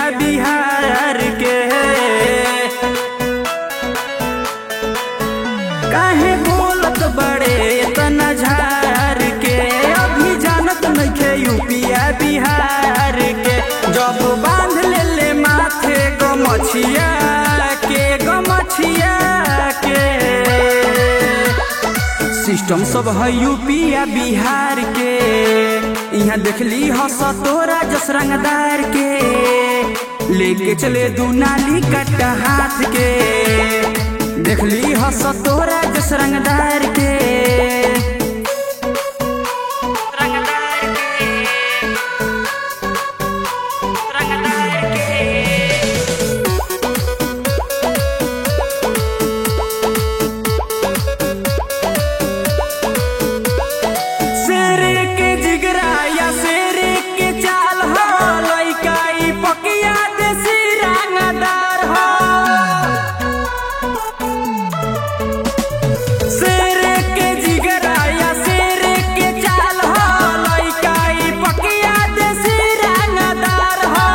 बिहार के काहे बोलत बड़े तना झार के अभी जानत नइखे यूपिया बिहार के जब बांध ले ले माथे गमछिया के गमछिया के सिस्टम सब है यूपिया बिहार के यहाँ देखली हस तोरा जस रंगदार के लेके चले दू नाली कट्टा हाथ के देखली हस तोरा जस रंगदार के रंगदार के रंगदार के शेर के जिगरा या शेर के चाल हो लइका ई पकिया देसी रंगदार हो शेर के जिगरा या शेर के चाल हो लइका ई पकिया देसी रंगदार हो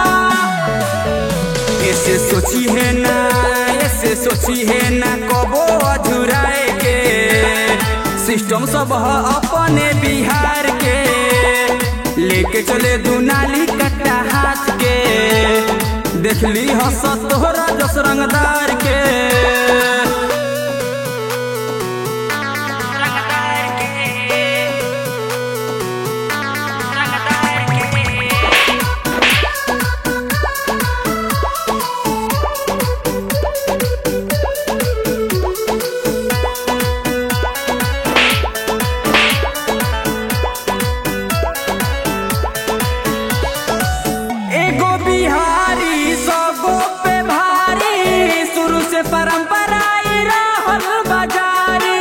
ऐसे सोची है ना ऐसे सोची है ना कबो अधूराए के सिस्टम सब है अपने बिहार के लेके चले दू नाली कट्टा हाथ के देखली हस तोहरा जस रंगदार के रंगदार के रंगदार के एगो बिहारी सबो पे भारी शुरू से परंपरा ई रहल बाजारी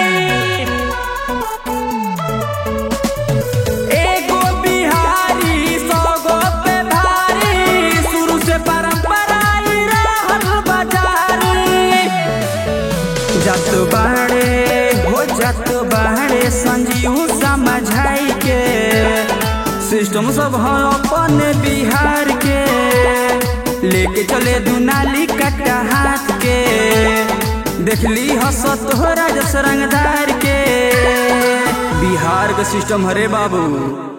एगो बिहारी सबो पे भारी शुरू से परंपरा ई रहल बाजारी जत बाड़े हो जत बाड़े संजीव समझाई के सिस्टम सब है अपन बिहार के लेके चले दुनाली कट्टा हाथ के देखली हस तोहरा जस रंगदार के बिहार के सिस्टम हरे बाबू